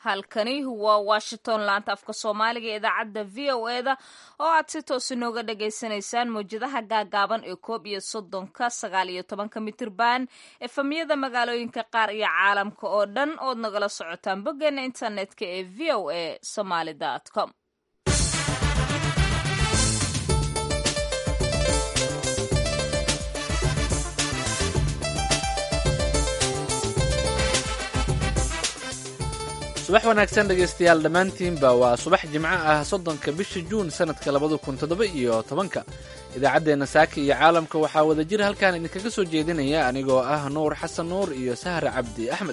halkani waa washington laanta afka soomaaliga ee idaacadda v o e da oo aad si toos inooga dhagaysanaysaan mawjadaha gaagaaban ee koob iyo soddonka sagaal iyo tobanka mitirban efamiyada magaalooyinka qaar iyo caalamka oo dhan ood nagala socotaan boggeena internetka ee v o a somaly com subax wanaagsan dhegaystayaal dhammaantiinba waa subax jimco ah soddonka bisha juun sannadka labada kun toddoba iyo tobanka idaacaddeenna saaka iyo caalamka waxaa wada jir halkan idinkaga soo jeedinaya anigoo ah nuur xasan nuur iyo sahra cabdi axmed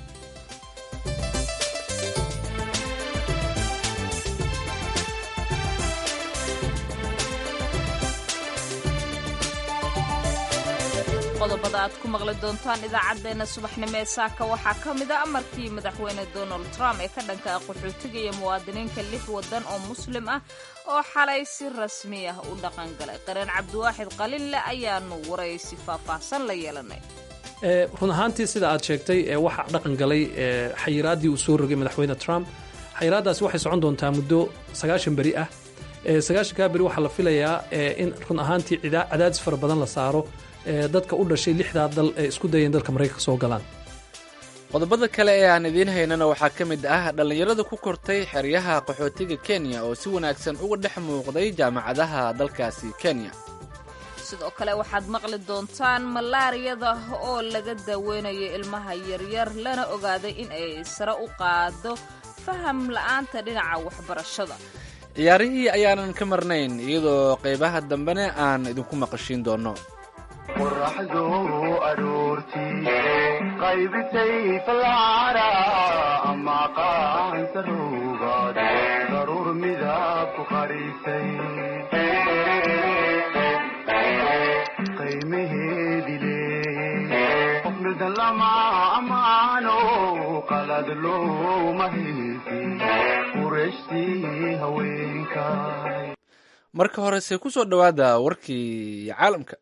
qodobada aad ku maqli doontaan idaacaddeenna subaxnimo ee saaka waxaa ka mid a amarkii madaxweyne donald trump ee ka dhanka ah qaxootiga iyo muwaadiniinka lix waddan oo muslim ah oo xalay si rasmi ah u dhaqan galay qareen cabdiwaaxid qalinle ayaanu waraysi faahfaahsan la yeelanay run ahaantii sida aad sheegtay waxaa dhaqan galay xayiraaddii uu soo rogay madaxweyne trump xayiraaddaasi waxay socon doontaa muddo sagaashan beri ah sagaashankaa beri waxaa la filayaa in run ahaantii cadaadis fara badan la saaro dadka u dhashay lixdaa dal ee isku dayeen dalka maraykanka soo galaan qodobada kale ee aan idiin haynana waxaa ka mid ah dhallinyarada ku kortay xeryaha qaxootiga kenya oo si wanaagsan uga dhex muuqday jaamacadaha dalkaasi kenya sidoo kale waxaad maqli doontaan malaariyada oo laga daaweynayo ilmaha yaryar lana ogaaday in ay sare u qaado faham la'aanta dhinaca waxbarashada ciyaarihii ayaanan ka marnayn iyadoo qaybaha dambena aan idinku maqashiin doonno qoraxdu aroortii qaybisay falcara ama qaansaruugaad daruur midab ku qarisay qiimaheedi leeyey qof midan lama ammaano qalad looma haysi qurashtii haweenkay marka horese ku soo dhowaada warkii caalamka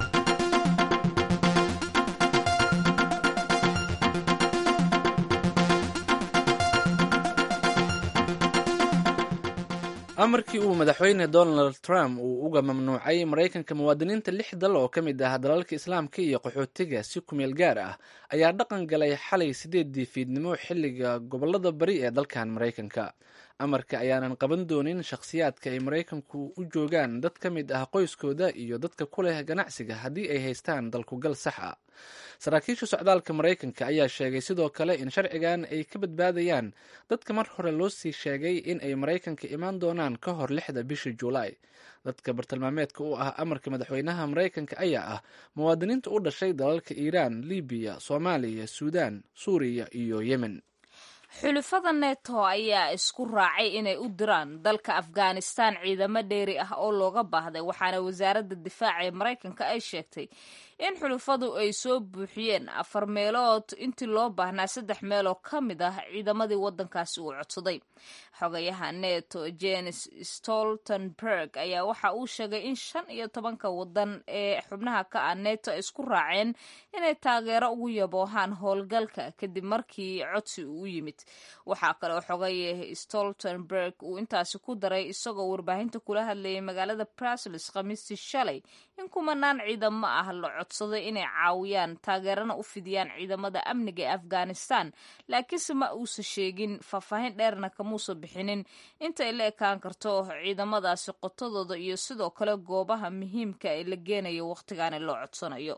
amarkii uu madaxweyne donald trump uu uga mamnuucay maraykanka muwaadiniinta lix dal oo ka mid ah dalalka islaamka iyo qaxootiga si kumeel gaar ah ayaa dhaqan galay xalay sideedii fiidnimo xilliga gobolada bari ee dalkan maraykanka amarka ayaanan qaban doonin shakhsiyaadka ay maraykanku u joogaan dad ka mid ah qoyskooda iyo dadka ku leh ganacsiga haddii ay haystaan dalkugal sax ah saraakiisha socdaalka maraykanka ayaa sheegay sidoo kale in sharcigan ay ka badbaadayaan dadka mar hore loo sii sheegay in ay maraykanka imaan doonaan ka hor lixda bisha juulaay dadka bartilmaameedka u ah amarka madaxweynaha maraykanka ayaa ah muwaadiniinta u dhashay dalalka iiraan libiya soomaaliya suudaan suuriya iyo yemen xulufada neto ayaa isku raacay inay u diraan dalka afghanistan ciidamo dheeri ah oo looga baahday waxaana wasaaradda difaaca ee maraykanka ay sheegtay in xulufadu ay soo buuxiyeen afar meelood intii loo baahnaa saddex meeloo ka mid ah ciidamadii waddankaasi uu codsaday xogayaha neto jenes stoltenberg ayaa waxa uu sheegay in shan iyo tobanka waddan ee xubnaha ka ah neto ay isku raaceen inay taageero ugu yaboohaan howlgalka kadib markii codsi uu u yimid waxaa kaleo xogaye stoltenberg uu intaasi ku daray isagoo warbaahinta kula hadlayay magaalada brusels khamiistii shalay in kumanaan ciidamo ah la codsaday inay caawiyaan taageerana u fidiyaan ciidamada amniga ee afghanistan laakiinse ma uusa sheegin faahfaahin dheerna kamuusa bixinin intay la ekaan karto ciidamadaasi qotadooda iyo sidoo kale goobaha muhiimka ee la geenayo wakhtigaani loo codsanayo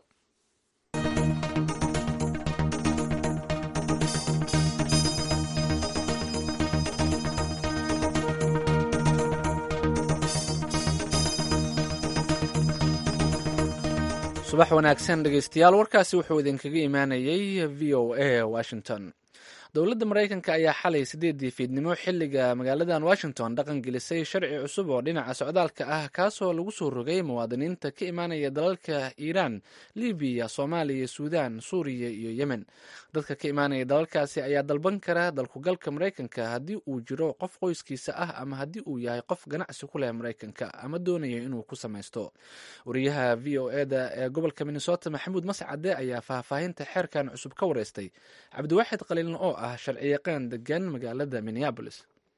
subax wanaagsan dhegaystayaal warkaasi wuxuu idinkaga imaanayay v o a washington dowladda maraykanka ayaa xalay sideedii fiidnimo xilliga magaaladan washington dhaqan gelisay sharci cusub oo dhinaca socdaalka ah kaasoo lagu soo rogay muwaadiniinta ka imaanaya dalalka iiraan libiya soomaaliya suudaan suuriya iyo yemen dadka ka imaanaya dalalkaasi ayaa dalban kara dalkugalka maraykanka haddii uu jiro qof qoyskiisa ah ama haddii uu yahay qof ganacsi ku leh maraykanka ama doonayo inuu ku samaysto wariyaha v o eda ee gobolka minnesota maxamuud mascade ayaa faahfaahinta xeerkan cusub ka wareystay cabdiwaaxid qaliilna oo ah sharciyaqaan degan magaalada minneabolis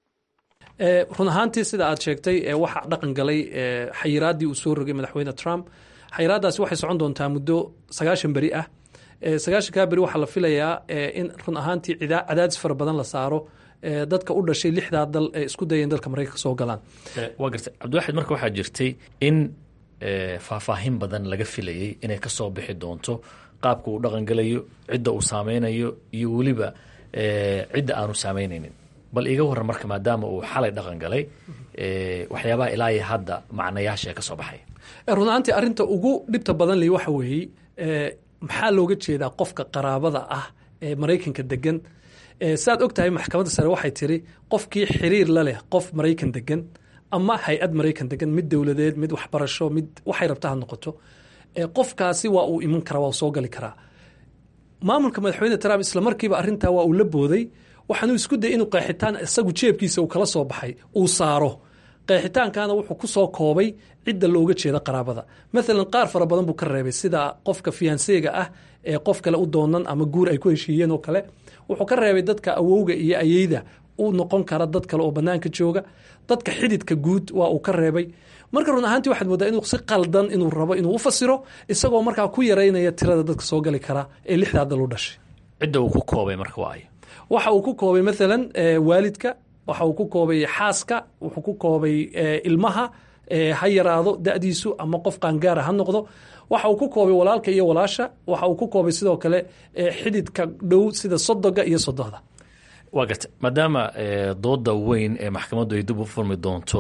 run ahaantii sida aad sheegtay waxa dhaqan galay xayiraaddii uu soo rogay madaxweyne trump xayiraaddaasi waxay socon doontaa muddo sagaashan beri ah sagaashankaa beri waxaa la filayaa in run ahaantii cadaadis fara badan la saaro dadka u dhashay lixdaa dal ee isku dayeen dalka maraykanka soo galaan waa gartay cabdiwaxid marka waxaa jirtay in faahfaahin badan laga filayey inay ka soo bixi doonto qaabka uu dhaqangalayo cidda uu saameynayo iyo weliba cidda aanu saameynaynin bal iga waran marka maadaama uu xalay dhaqan galay waxyaabaha ilaa iyo hadda macnayaasha ee ka soo baxay run ahaantii arrinta ugu dhibta badan leh waxa weeye maxaa looga jeedaa qofka qaraabada ah ee maraykanka degan saad og tahay maxkamadda sare waxay tiri qofkii xiriir la leh qof maraykan degan ama hay-ad maraykan degan mid dowladeed mid waxbarasho mid waxay rabta ha noqoto qofkaasi waa uu iman karaa waa soo gali karaa maamulka madaxweyne trump isla markiiba arrintaa waa uu la booday waxaanuu isku dayay inuu qeexitaan isagu jeebkiisa uu kala soo baxay uu saaro qeexitaankana wuxuu ku soo koobay cidda looga jeeda qaraabada maalan qaar fara badan buu ka reebay sida qofka fiyanseega ah ee qof kale u doonan ama guur ay ku heshiiyeen oo kale wuxuu ka reebay dadka awowga iyo ayeyda u noqon kara dad kale oo banaanka jooga dadka xididka guud waa uu ka reebay marka run ahaantii waxaad moodaa inuu si qaldan inuu rabo inuu u fasiro isagoo markaa ku yaraynaya tirada dadka soo gali kara ee lixdaa dal u dhashay cidda uu ku koobay marka waa ayo waxa uu ku koobay maalan waalidka waxa uu ku koobay xaaska wuxuu ku koobay ilmaha ha yaraado da'diisu ama qof qaangaara ha noqdo waxa uu ku koobay walaalka iyo walaasha waxa uu ku koobay sidoo kale xididka dhow sida sodoga iyo sodohda waa garta maadaama dooda weyn ee maxkamaddu ay dib u furmi doonto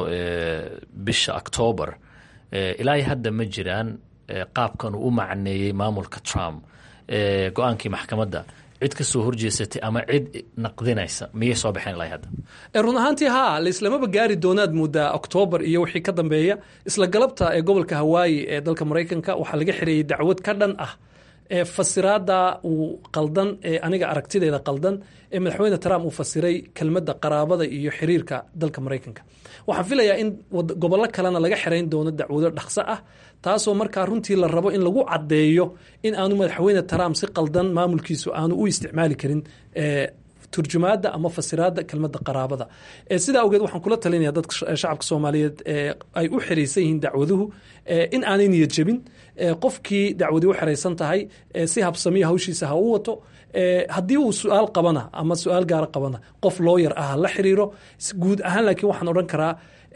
bisha octoobar ilaa hadda ma jiraan qaabkan uu u macneeyey maamulka trump go-aankii maxkamadda cid ka soo horjeesatay ama cid naqdinaysa miyay soo baxeen ilaa hadda run ahaantii haa laislamaba gaari doonaad moodaa oktoobar iyo wixii ka dambeeya isla galabta ee gobolka hawaayi ee dalka maraykanka waxaa laga xireeyey dacwad ka dhan ah ee fasiraada uu qaldan ee aniga aragtideeda qaldan ee madaxweyne trump uu fasiray kelmadda qaraabada iyo xiriirka dalka maraykanka waxaan filayaa in gobollo kalena laga xirayn doono dacwado dhaqso ah taasoo markaa runtii la rabo in lagu caddeeyo in aanu madaxweyne trump si qaldan maamulkiisu aanu u isticmaali karin turjumaadda ama fasiraadda kelmadda qaraabada sidaa awgeed waxaan kula talinaya dadka shacabka soomaaliyeed ay u xiraysan yihiin dacwaduhu in aanay niyad jebin qofkii dacwadii u xiraysan tahay si habsamiya hawshiisa ha u wato haddii uu su-aal qabana ama su-aal gaara qabana qof looyar ah ha la xiriiro guud ahaan laakiin waxaan odhan karaa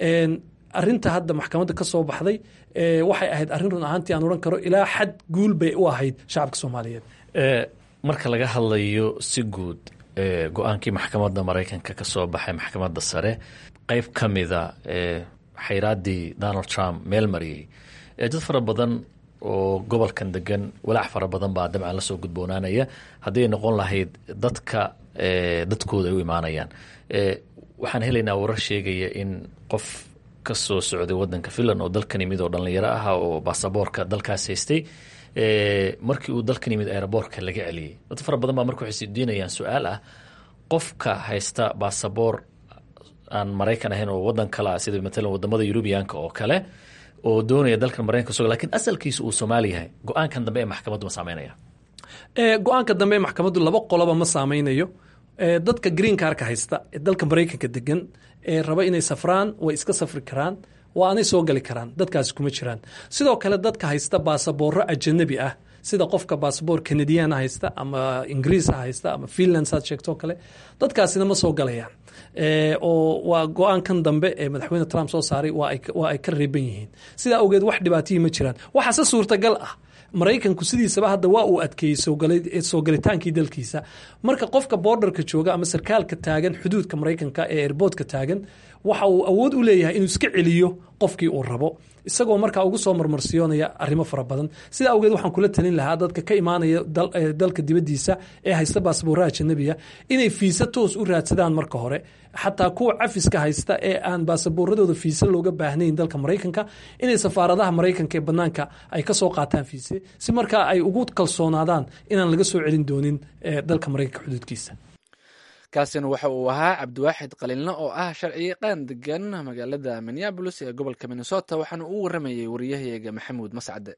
arinta hadda maxkamadda ka soo baxday waxay ahayd arrin run ahaantii aan odhan karo ilaa xad guul bay u ahayd shacabka soomaaliyeed marka laga hadlayo si guud go-aankii maxkamadda maraykanka ka soo baxay maxkamadda sare qeyb ka mida xayraaddii donald trump meel mariyey dad fara badan oo gobolkan degan walaac fara badan baa dabcan lasoo gudboonaanaya hadday noqon lahayd dadka dadkooda ay u imaanayaan waxaan helaynaa warar sheegaya in qof ka soo socday wadanka finland oo dalkan yimid oo dhallinyaro ah oo baasaboorka dalkaas haystay markii uu dalkan yimid aeroboortka laga celiyey dad fara badan baa marka waxay sidiinayaan su-aal ah qofka haysta baasaboor aan maraykan ahayn oo wadan kale ah sida matalan wadamada yurubiyaanka oo kale oo doonaya dalkan maraykanka so lakin asalkiisa uu soomaali yahay go-aankan dambe ee maxkamaddu ma saameynaya go-aanka dambe ee maxkamaddu laba qoloba ma saameynayo dadka green karka haysta ee dalka maraykanka degan ee raba inay safraan way iska safri karaan waa aanay soo gali karaan dadkaasi kuma jiraan sidoo kale dadka haysta baasabooro ajanabi ah sida qofka baasaboor canadian haysta ama ingiriis haysta ama finland saad sheegto kale dadkaasina ma soo galayaan oo waa go-aankan dambe ee madaxweyne trump soo saaray waa ay ka reeban yihiin sidaa awgeed wax dhibaatihii ma jiraan waxaase suurtagal ah maraykanku sidiisaba hadda waa uu adkeeyey soo galitaankii dalkiisa marka qofka borderka jooga ama sarkaalka taagan xuduudka maraykanka ee airboodka taagan waxa uu awood u leeyahay inuu iska celiyo qofkii uu rabo isagoo markaa ugu soo marmarsiyoonaya arrimo fara badan sidaa awgeed waxaan kula talin lahaa dadka ka imaanaya dalka dibadiisa ee haysta baasboorraha janabiga inay fiisa toos u raadsadaan marka hore xataa kuwa cafiska haysta ee aan baasaboorradooda fiise looga baahnayn dalka maraykanka inay safaaradaha maraykanka ee banaanka ay ka soo qaataan fiise si markaa ay ugu kalsoonaadaan inaan laga soo celin doonin dalka maraykanka xuduudkiisa kaasina waxa uu ahaa cabdiwaaxid qalinle oo ah sharciyaqaan degan magaalada minneabolis ee gobolka minnesota waxaana uu waramayey wariyahayaga maxamuud mascade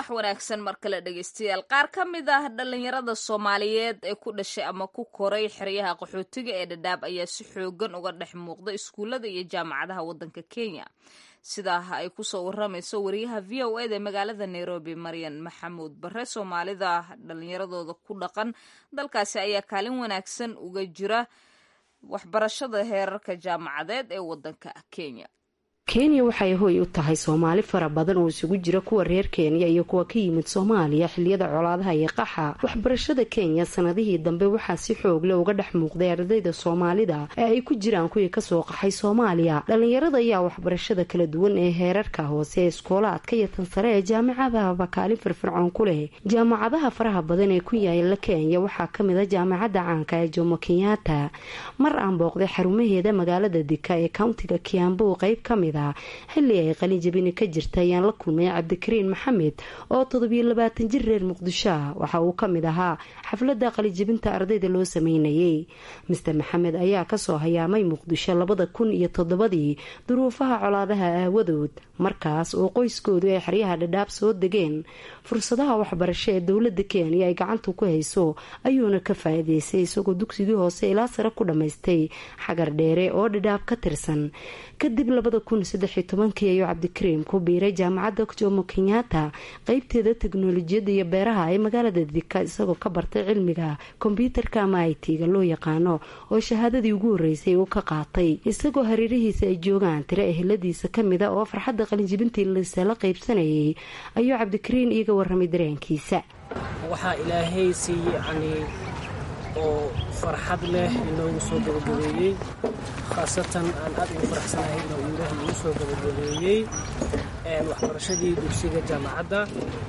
subax wanaagsan mar kale dhegeystayaal qaar ka mid ah dhallinyarada soomaaliyeed ee ku dhashay ama ku koray xeryaha qaxootiga ee dhadhaab ayaa si xoogan uga dhex muuqda iskuullada iyo jaamacadaha waddanka kenya sidaa ay kusoo waramayso wariyaha v o eda magaalada nairobi maryan maxamuud bare soomaalida dhallinyaradooda ku dhaqan dalkaasi ayaa kaalin wanaagsan uga jira waxbarashada heerarka jaamacadeed ee waddanka kenya kenya waxay hoy u tahay soomaali fara badan oo isugu jira kuwa reer kenya iyo kuwa ka yimid soomaaliya xiliyada colaadaha iyo qaxa waxbarashada kenya sanadihii dambe waxaa si xoogle uga dhex muuqday ardayda soomaalida ee ay ku jiraan kuwii kasoo qaxay soomaaliya dhallinyarada ayaa waxbarashada kala duwan ee heerarka hoose ee iskoolaadka iyo tan sare ee jaamacadahaba kaalin firfircoon ku leh jaamacadaha faraha badan ee ku yaala kenya waxaa kamid a jaamacadda caanka ee jomo kenyatta mar aan booqday xarumaheeda magaalada dika ee countiga kiambu qeyb kamid xilli ay qalinjabini ka jirta ayaan la kulmay cabdikariin maxamed oo toddobiyo labaatan jir reer muqdisho ah waxa uu ka mid ahaa xafladda qalinjabinta ardayda loo sameynayay master maxamed ayaa kasoo hayaamay muqdisho labada kun iyo toddobadii duruufaha colaadaha aawadood markaas oo qoyskoodu ay xeryaha dhadhaab soo degeen fursadaha waxbarasho ee dowlada kenya ay gacanta ku hayso ayuuna ka faa-iideystay isagoo dugsigii hoose ilaa sare ku dhammaystay xagar dheere oo dhadhaab ka tirsan kadib labada kun saddexiyo tobankii ayuu cabdikariim ku biiray jaamacadda jomo kenyatta qeybteeda teknolojiyadda iyo beeraha ee magaalada dika isagoo ka bartay cilmiga kombyuutarka ama i t-ga loo yaqaano oo shahaadadii ugu horeysay uu ka qaatay isagoo hareerihiisa ay joogaan tiro eheladiisa kamida oo farxadda qalinjibintii lisala qeybsanayay ayuu cabdikariin iiga waramay dareenkiisa waxaa ilaahay si yacni oo farxad leh inoogu soo gabagabeeyey khaasatan aan aad ugu faraxsanahay inuu ilaah igu soo gabagabeeyey waxbarashadii dugsiga jaamacadda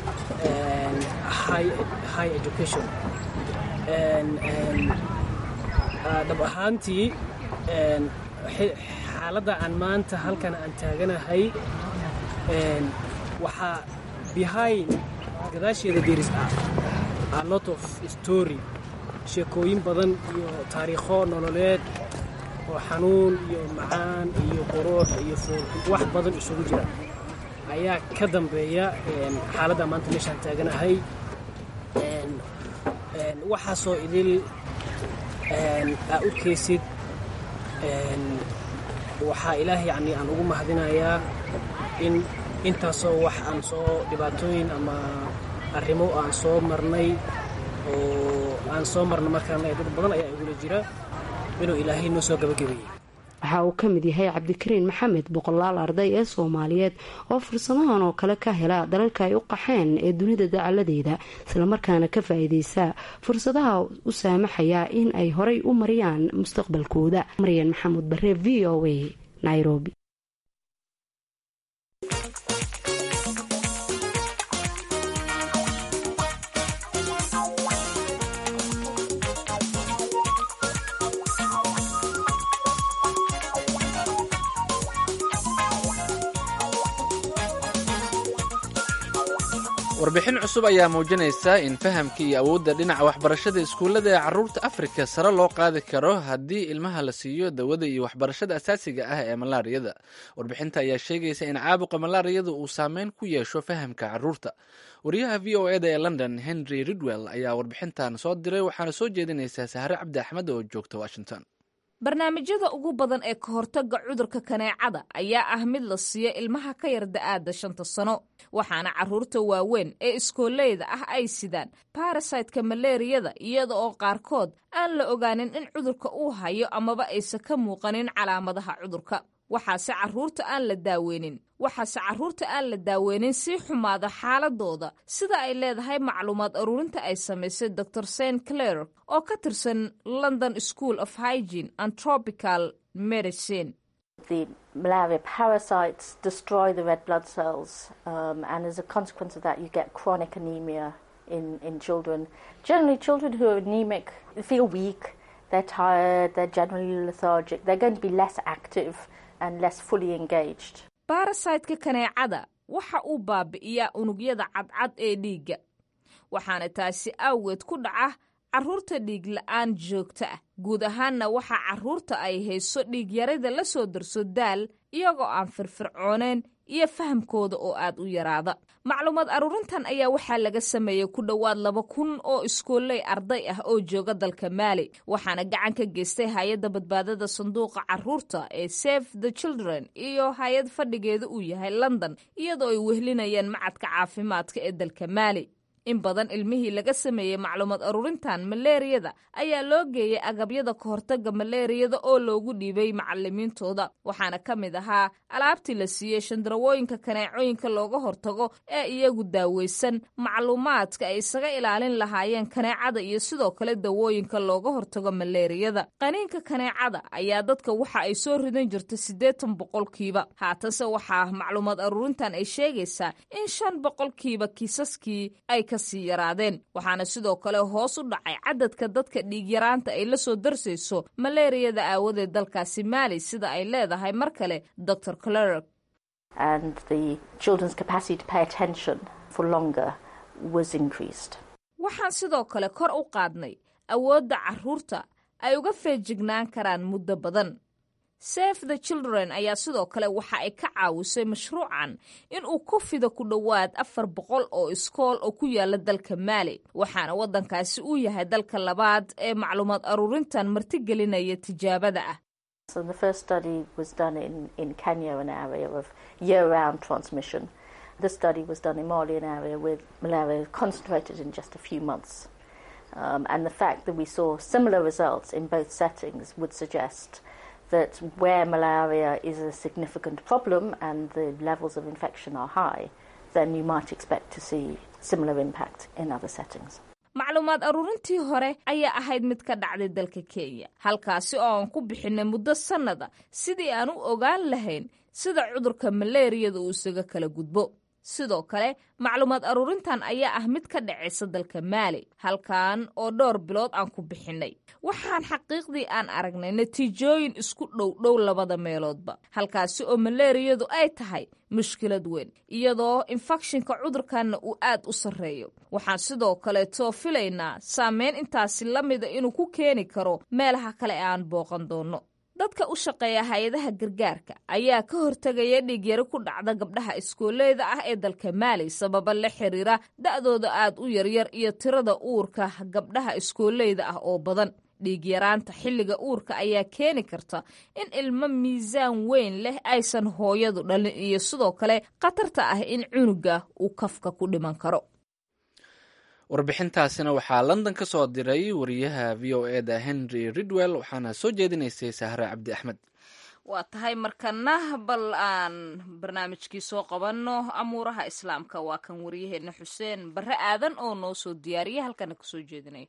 high education dhab ahaantii xaaladda aan maanta halkan aan taaganahay waxaa behind gadaasheeda deris ah a lot of story sheekooyin badan iyo taariikho nololeed oo xanuun iyo macaan iyo qurux iyo wax badan isugu jira ayaa ka dambeeya xaaladda maanta meeshaan taaganahay waxaasoo idil aa u keysid waxaa ilaah yacni aan ugu mahadinayaa in intaasoo wax aan soo dhibaatooyin ama arrimo aan soo marnay oo aan soo marna markaan dad badan ayaa igula jira inuu ilaahay noo soo gabagabeeyey waxa uu ka mid yahay cabdikariin maxamed boqolaal arday ee soomaaliyeed oo fursadahan oo kale ka hela dalalka ay u qaxeen ee dunida dacaladeeda islamarkaana ka faa-iideysa fursadaha u saamaxaya in ay horay u mariyaan mustaqbalkooda maryan maxamuud bare v o a nairobi warbixin cusub ayaa muujinaysa in fahamka iyo awoodda dhinaca waxbarashada iskuullada ee carruurta afrika sare loo qaadi karo haddii ilmaha la siiyo dawada iyo waxbarashada asaasiga ah ee malaariyada warbixinta ayaa sheegaysa in caabuqa malaariyada uu saameyn ku yeesho fahamka carruurta wariyaha v o eda ee london henry ridwell ayaa warbixintan soo diray waxaana soo jeedinaysaa sahre cabdi axmed oo joogta washington barnaamijyada ugu badan ee ka hortagga cudurka kaneecada ayaa ah mid la siiyo ilmaha ka yar da-aada shanta sano waxaana carruurta waaweyn ee iskooleyda ah ay sidaan barasaytka maleeriyada iyada oo qaarkood aan la ogaanin in cudurka uu hayo amaba aysan ka muuqanin calaamadaha cudurka waxaase caruurta aan la daaweynin waxaase carruurta aan la daaweynin sii xumaada xaaladooda sida ay leedahay macluumaad aruurinta ay samaysay dor st clair oo ka tirsan london school of hygiene and tropical medicine The malaria parasites destroy the red blood cells, um, and as a consequence of that, you get chronic anemia in, in children. Generally, children who are anemic feel weak, they're tired, they're generally lethargic, they're going to be less active and less fully engaged. barasaytka kaneecada waxa uu baabi'iyaa unugyada cadcad ee dhiigga waxaana taasi awgeed ku dhaca carruurta dhiig la-aan joogto ah guud ahaanna waxaa carruurta ay hayso dhiigyarida la soo darso daal iyagoo aan firfircooneen iyo fahamkooda oo aad u yaraada macluumaad aruurintan ayaa waxaa laga sameeyey ku dhowaad laba kun oo iskooley arday ah oo jooga dalka maali waxaana gacan ka geystay hay-adda badbaadada sanduuqa caruurta ee save the children iyo hay-ad fadhigeeda uu yahay london iyadoo ay wehlinayaan macadka caafimaadka ee dalka maali in badan ilmihii laga sameeyey macluumaad aruurintan maleeriyada ayaa loo geeyey agabyada ka hortaga maleeriyada oo loogu dhiibay macalimiintooda waxaana ka mid ahaa alaabtii la siiyey shandarawooyinka kaneecooyinka looga hortago ee iyagu daaweysan macluumaadka ay isaga ilaalin lahaayeen kaneecada iyo sidoo kale dawooyinka looga hortago maleeriyada qaniinka kaneecada ayaa dadka waxa ay soo ridan jirta siddeetan boqolkiiba haatanse waxaa macluumaad aruurintan ay sheegaysaa in shan boqolkiiba kiisaskii ay kasii yaraadeen waxaana sidoo kale hoos u dhacay cadadka dadka dhiigyaraanta ay la soo darsayso maleeriyada aawadeed dalkaasi maali sida ay leedahay mar kale dor clerk waxaan sidoo kale kor u qaadnay awoodda caruurta ay uga feejignaan karaan muddo badan save the children ayaa sidoo kale waxa ay ka caawisay mashruucan in uu ku fido ku dhowaad afar boqol oo iskool oo ku yaala dalka maali waxaana waddankaasi uu yahay dalka labaad ee macluumaad aruurintan martigelinaya tijaabada ah that where malaria is a significant problem and the levels of infection are high, then you might expect to see similar impact in other settings. macluumaad aruurintii hore ayaa ahayd mid ka dhacday dalka kenya halkaasi oo aan ku bixinay muddo sannada sidii aan u ogaan lahayn sida cudurka maleeriyada uu isaga kala gudbo sidoo kale macluumaad aruurintan ayaa ah mid ka dhacaysa dalka maali halkan oo dhowr bilood aan ku bixinay waxaan xaqiiqdii aan aragnay natiijooyin isku dhowdhow labada meeloodba halkaasi oo maleeriyadu ay tahay mushkilad weyn iyadoo infekshinka cudurkanna uu aad u sarreeyo waxaan sidoo kaleetoo filaynaa saameyn intaasi la mida inuu ku keeni karo meelaha kale ee aan booqan doonno dadka u shaqeeya hay-adaha gargaarka ayaa ka hortegaya dhiigyaro ku dhacda gabdhaha iskooleyda ah ee dalka maali sababa la xiriira da'dooda aad u yaryar iyo tirada uurka gabdhaha iskooleyda ah oo badan dhiigyaraanta xilliga uurka ayaa keeni karta in ilmo miisaan weyn leh aysan hooyadu dhalin iyo sidoo kale khatarta ah in cunuga uu kafka ku dhiman karo warbixintaasina waxaa london ka soo diray wariyaha v o e da henry ridwell waxaana soo jeedinaysay sahre cabdi axmed waa tahay markana bal aan barnaamijkii soo qabanno amuuraha islaamka waa kan waryaheena xuseen barre aadan oo noo soo diyaariya halkana kasoo jeedinay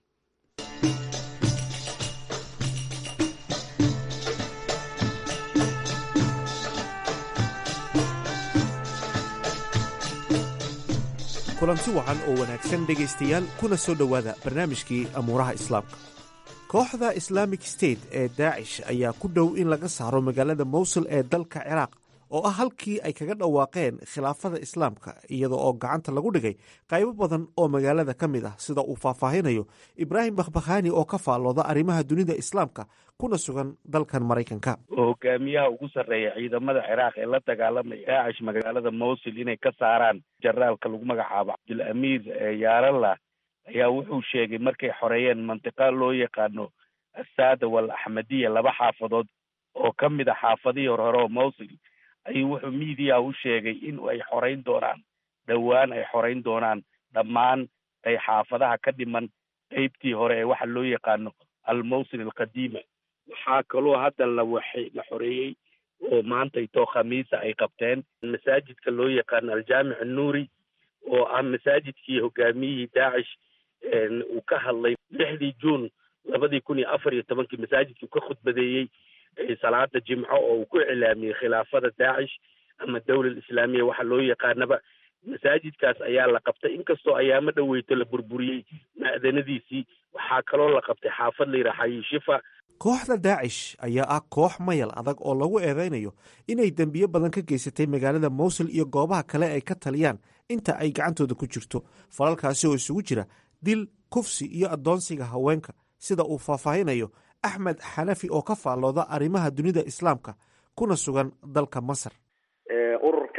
kulanti wacan oo wanaagsan dhegaystayaal kuna soo dhowaada barnaamijkii amuuraha islaamka kooxda islaamic state ee daacish ayaa ku dhow in laga saaro magaalada mowsul ee dalka ciraaq oo ah halkii ay kaga dhawaaqeen khilaafada islaamka iyada oo gacanta lagu dhigay qaybo badan oo magaalada ka mid ah sida uu faahfaahinayo ibraahim bakhbakhaani oo ka faallooda arrimaha dunida islaamka kuna sugan dalkan maraykanka hogaamiyaha ugu sarreeya ciidamada ciraaq ee la dagaalamaya daacish magaalada mowsul inay ka saaraan jaraalka lagu magacaabo cabdul amiir yaaralla ayaa wuxuu sheegay markay xoreeyeen mantiqa loo yaqaano asaada wal axmadiya laba xaafadood oo ka mid a xaafadihii horhore oo mowsul ayuu wuxuu miidiyaha u sheegay in ay xoreyn doonaan dhowaan ay xoreyn doonaan dhammaan ay xaafadaha ka dhiman qeybtii hore ee waxa loo yaqaano almowsil alqadiima waxaa kaloo hadda la waxay la xoreeyey oo maanta itoo khamiisa ay qabteen masaajidka loo yaqaano aljaamic annuuri oo ah masaajidkii hogaamiyihii daacish uu ka hadlay lixdii juun labadii kun iyo afar iyo tobankii masaajidkii uu ka khudbadeeyey salaada jimco oo uu ku iclaamiyey khilaafada daacish ama dawlad islaamiya waxa loo yaqaanaba masaajidkaas ayaa la qabtay inkastoo ayaamo dhoweyto la burburiyey ma'danadiisii waxaa kaloo la qabtay xaafad la yidhaha xayishifa kooxda daacish ayaa ah koox mayal adag oo lagu eedeynayo inay dembiyo badan ka geysatay magaalada mowsul iyo goobaha kale ay ka taliyaan inta ay gacantooda ku jirto falalkaasi oo isugu jira dil kufsi iyo addoonsiga haweenka sida uu faahfaahinayo axmed xanafi oo ka faallooda arrimaha dunida islaamka kuna sugan dalka masar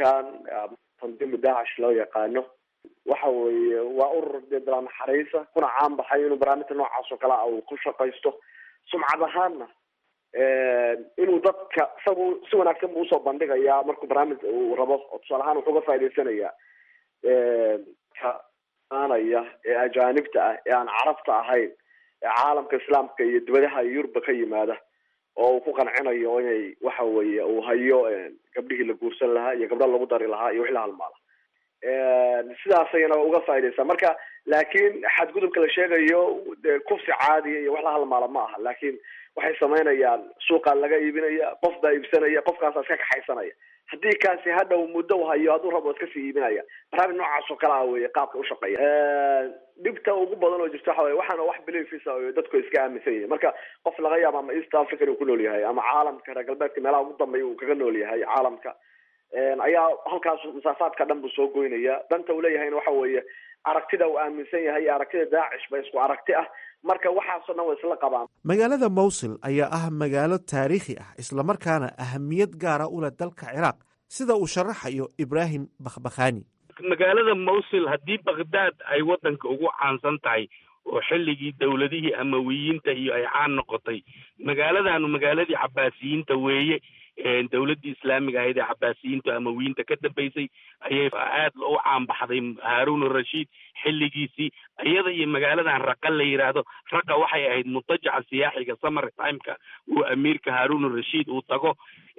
ururkan tandiimu daacish loo yaqaano waxa weeye waa urur dee bilaa naxariisa kuna caan baxay inuu barnaamijka noocaas oo kale a uu ku shaqaysto sumcad ahaanna inuu dadka isagu si wanaagsan buu usoo bandhigayaa markuu barnaamij uu rabo oo tusaale ahaan wuxuu ga faa'idaysanayaa ka aanaya ee ajaanibta ah ee aan carabta ahayn ee caalamka islaamka iyo dibadaha yuruba ka yimaada oo uu ku qancinayo inay waxa weeye uu hayo gabdhihii la guursan lahaa iyo gabdha lagu dari lahaa iyo wixii la halmaala sidaas ayana uga faaidaysaa marka laakiin xadgudubka la sheegayo de kufsi caadiya iyo wax la halmaala ma aha laakiin waxay samaynayaan suuqaa laga iibinaya qof baa iibsanaya qofkaasa iska kaxaysanaya haddii kaasi hadhow muddo u hayo hadduu rabo iska sii iibinaya barnaamij noocaas oo kale ah weye qaabka ushaqeeya dhibta ugu badan oo jirta waxa weye waxaana wax beliefisa oo dadku iska aaminsan yihin marka qof laga yaabo ama east africa inuu ku nool yahay ama caalamka reer galbeedka meelaha ugu dambeeya uu kaga nool yahay caalamka ayaa halkaas masaafaadka dhan buu soo goynaya danta uu leeyahayna waxa weeye aragtida uu aaminsan yahay iyo aragtida daacish ba isku aragti ah marka waxaasoo dhan way isla qabaan magaalada mowsil ayaa ah magaalo taariikhi ah islamarkaana ahamiyad gaara u leh dalka ciraaq sida uu sharaxayo ibraahim bakhbakhani magaalada mowsil haddii bakhdad ay waddanka ugu caansan tahay oo xilligii dowladihii amawiyiinta iyo ay caan noqotay magaaladanu magaaladii cabaasiyiinta weeye dowladdii islaamiga ahayd ee cabaasiyiinta amawiyiinta ka dambeysay ayay aad u caanbaxday haarun arashiid xilligiisii iyada iyo magaaladan raqa la yidhaahdo raqa waxay ahayd mutajaca siyaaxiga summer timeka uu amiirka haarun arashiid uu tago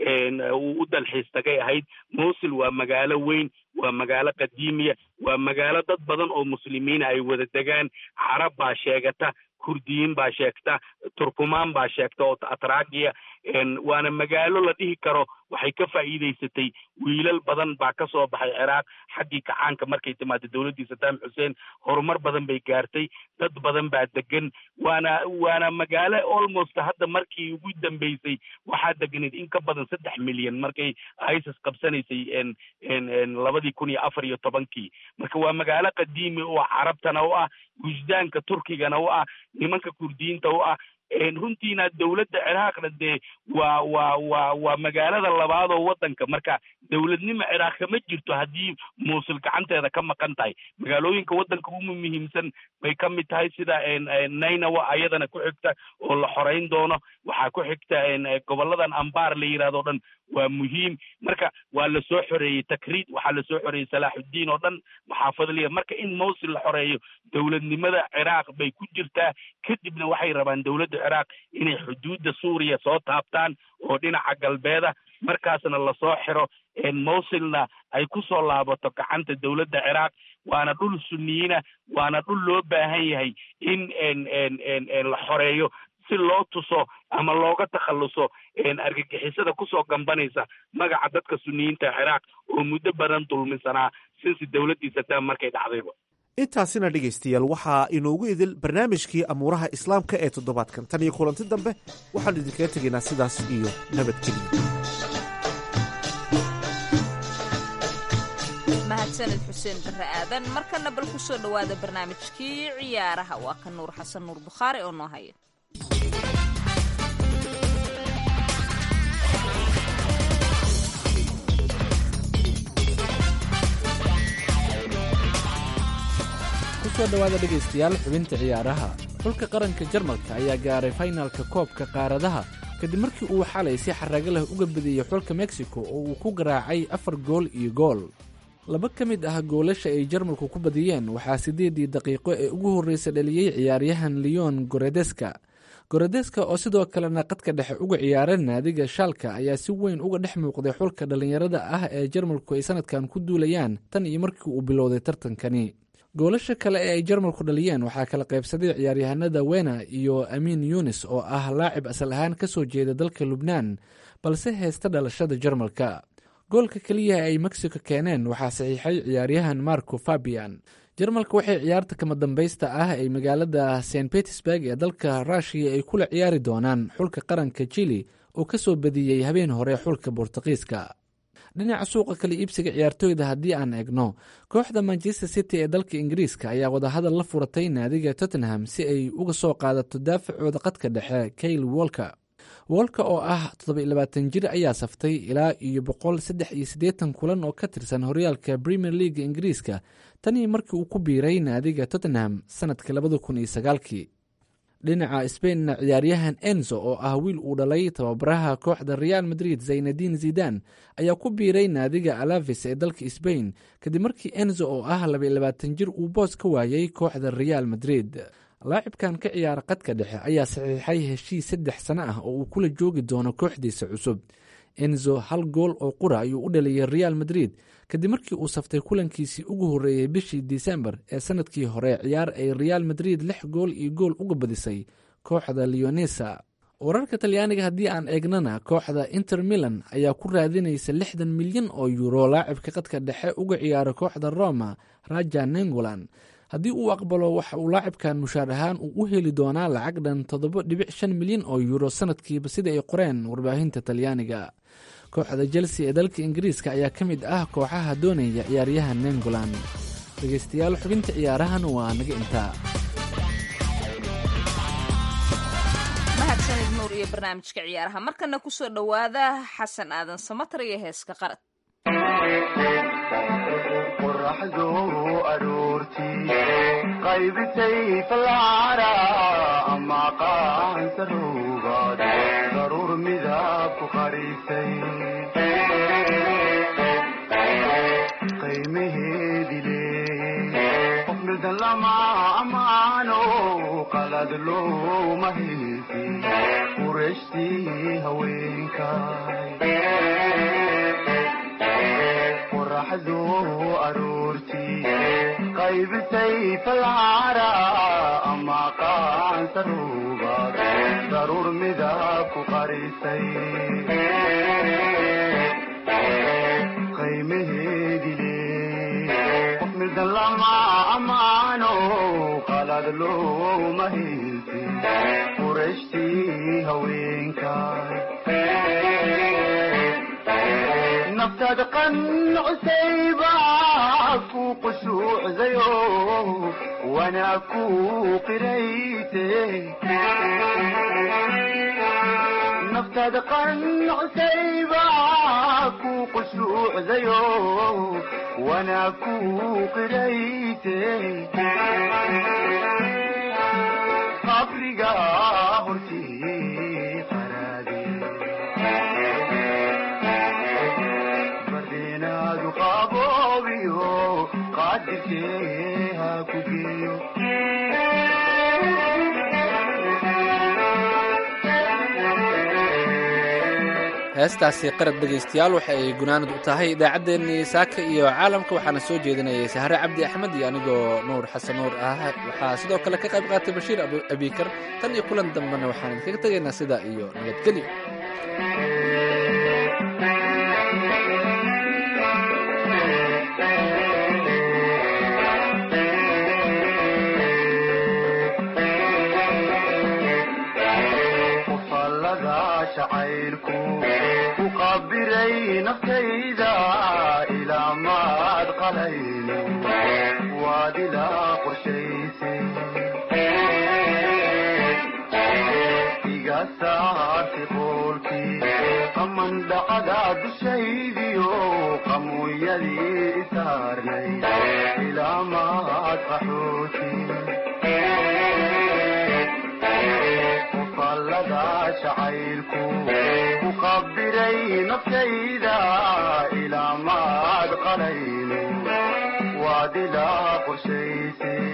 uu u dalxiis tagay ahayd mowsil waa magaalo weyn waa magaalo qadiimiya waa magaalo dad badan oo muslimiina ay wada degaan carab baa sheegata kurdiyiin baa sheegta turkumaan baa sheegta oo atragiya waana magaalo la dhihi karo waxay ka faa'iidaysatay wiilal badan baa ka soo baxay ciraaq xaggii kacaanka markay timaado dowladdii sadaam xuseen horumar badan bay gaartay dad badan baa degan waana waana magaalo almost hadda markii ugu dambeysay waxaa deganayd in ka badan saddex milyan markay isis qabsanaysay labadii kun iyo afar iyo tobankii marka waa magaalo qadiimi oo carabtana u ah wujdaanka turkigana u ah nimanka kurdiyiinta u ah runtiina dowladda ciraaqna dee waa waa waa waa magaalada labaad oo waddanka marka dowladnimo ciraaq kama jirto haddii muusul gacanteeda ka maqan tahay magaalooyinka waddanka umu muhiimsan bay ka mid tahay sida nainawa ayadana ku xigta oo la xoreyn doono waxaa ku xigta gobolladan ambar la yidhahdo o dhan waa muhiim marka waa lasoo xoreeyey takriid waxaa lasoo xoreeyey salaaxuddiin oo dhan maxaafadliya marka in mowsil la xoreeyo dowladnimada ciraaq bay ku jirtaa kadibna waxay rabaan dowladda ciraaq inay xuduudda suuriya soo taabtaan oo dhinaca galbeeda markaasna lasoo xiro mowsilna ay ku soo laabato gacanta dowladda ciraaq waana dhul sunniyiina waana dhul loo baahan yahay in la xoreeyo si loo tuso ama looga takhalluso argagixisada kusoo gambanaysa magaca dadka suniyiinta ciraaq oo muddo badan dulminsanaa sinsi dowladdii sadaam markay dhacdayba intaasina dhegaystayaal waxaa inoogu idil barnaamijkii amuuraha islaamka ee toddobaadkan tan iyo kulanti dambe waxaan idinkaga tegaynaa sidaas iyo nabadgeliya mahadsanid xuseen barre aadan markana bal ku soo dhowaada barnaamijkii ciyaaraha waa ka nuur xasan nuur bukhaari oo noo haya kusoo dhowaada dhegaystayaal xubinta ciyaaraha xulka qaranka jarmalka ayaa gaaray faynalka koobka qaaradaha kadib markii uu xalay si xaraago leh uga badiyey xulka mexico oo uu ku garaacay afar gool iyo gool laba ka mid ah goolasha ay jarmalku ku badiyeen waxaa siddeedii daqiiqo ee ugu horreysa dhaliyey ciyaaryahan leon goredeska goredeska oo sidoo kalena qadka dhexe uga ciyaara naadiga shaalka ayaa si weyn uga dhex muuqday xulka dhallinyarada ah ee jarmalku ay sanadkan ku duulayaan tan iyo markii uu bilowday tartankani goolasha kale ee ay jarmalku dhaliyeen waxaa kala qaybsaday ciyaaryahanada wena iyo amiin yunis oo ah laacib asal ahaan ka soo jeeda dalka lubnaan balse heesta dhalashada jarmalka goolka keliya ay mexico keeneen waxaa saxiixay ciyaaryahan marco fabian jarmalka waxay ciyaarta kama dambaysta ah ay magaalada st petersburg ee dalka rushiya ay kula ciyaari doonaan xulka qaranka jili oo ka soo badiyey habeen hore xulka bortuqiiska dhinaca suuqa kala iibsiga ciyaartooyda haddii aan eegno kooxda manchester city ee dalka ingiriiska ayaa wadahadal la furatay naadiga tottenham si ay uga soo qaadato daafacooda qadka dhexe kayle wolker woolka oo ah toddoba labaatan jir ayaa saftay ilaa iyo boqol saddex iyo siddeetan kulan oo ka tirsan horyaalka premier leaga ingiriiska tanii markii uu ku biiray naadiga tottenham sanadka labada kun iyo sagaalkii dhinaca sbainna ciyaaryahan enzo oo ah wiil uu dhalay tababaraha kooxda real madrid zaynadiin zidan ayaa ku biiray naadiga alaves ee dalka sbain kadib markii enzo oo ah labaalabaatan jir uu boos ka waayay kooxda real madrid laacibkan ka ciyaara qadka dhexe ayaa saxiixay heshiis saddex sano ah oo uu kula joogi doono kooxdiisa cusub enzo hal gool oo qura ayuu u dhaliyay real madrid kadib markii uu saftay kulankiisii ugu horreeyey bishii disembar ee sanadkii hore ciyaar ay real madrid lix gool iyo gool uga badisay kooxda leonesa wararka talyaaniga haddii aan eegnana kooxda inter milan ayaa ku raadinaysa lixdan milyan oo yuuro laacibka qadka dhexe uga ciyaara kooxda roma raja nengolan haddii uu aqbalo waxa uu laacibkan mushaar ahaan uu u heli doonaa lacag dhan toddoba dhibic shan milyan oo yuuro sanadkiiba sida ay qoreen warbaahinta talyaaniga kooxda chelsea ee dalka ingiriiska ayaa ka mid ah kooxaha doonaya ciyaaryahan nengolan dhegeystayaal xubinta ciyaarahan waa naga intaa mahadsanid nuur iyo barnaamijka ciyaaraha markana kusoo dhowaada xasan aadan samatar iyo heeska qarad qoraxdu aroortii qaybisay falcara ama qaansaruugaad daruur midab ku qarisay qiimaheedi leeyey qof mildan lama amaano qalad looma haysi qurashtii haweenkay qoraxdu aroortii qaybisay falcara ama qaansaruugaad daruur midab ku qarisay qiimaheedi leey qof mildan lama amaano qalad looma haysi qurashtii haweenkay naftaada qancusayba ku qushuucdayo wanaa ku qirayte naftaada qancusayba ku qushuucdayo wanaa ku qirayte qabriga hortii qaraade bardenaadu qaboobiyo qaadirkee ha ku geeyo heestaasi qarad dhegaystayaal waxa ay gunaanad u tahay idaacaddeenii saaka iyo caalamka waxaana soo jeedinayay sahre cabdi axmed iyo anigoo nuur xasan nuur ah waxaa sidoo kale ka qayb qaatay bashiir abikar tan iyo kulan dambena waxaan idinkaga tegaynaa sidaa iyo nabadgelyo qofallada shacayrku ku qabiray naftayda ilaa maad qalayno waad ilaa qorshaysay iga saartay qoolkii qaman dhacada dushaydiyo qamuuyadii isaarnay ilaa maad qaxooti qofallada shacayrku ku qabiray naftayda ilaa maad qalayno waad ilaa qorshaysay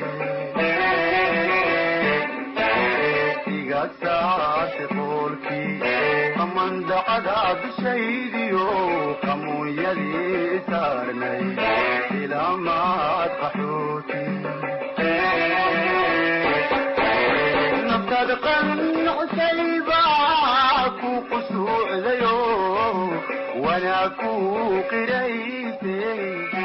iga saartay qoolkii qamandacada dushaydiyo qamuunyadii saarnay ilaa maad qaxooti naftaada qancusayba ku qusuucdayo wanaa ku qiraysay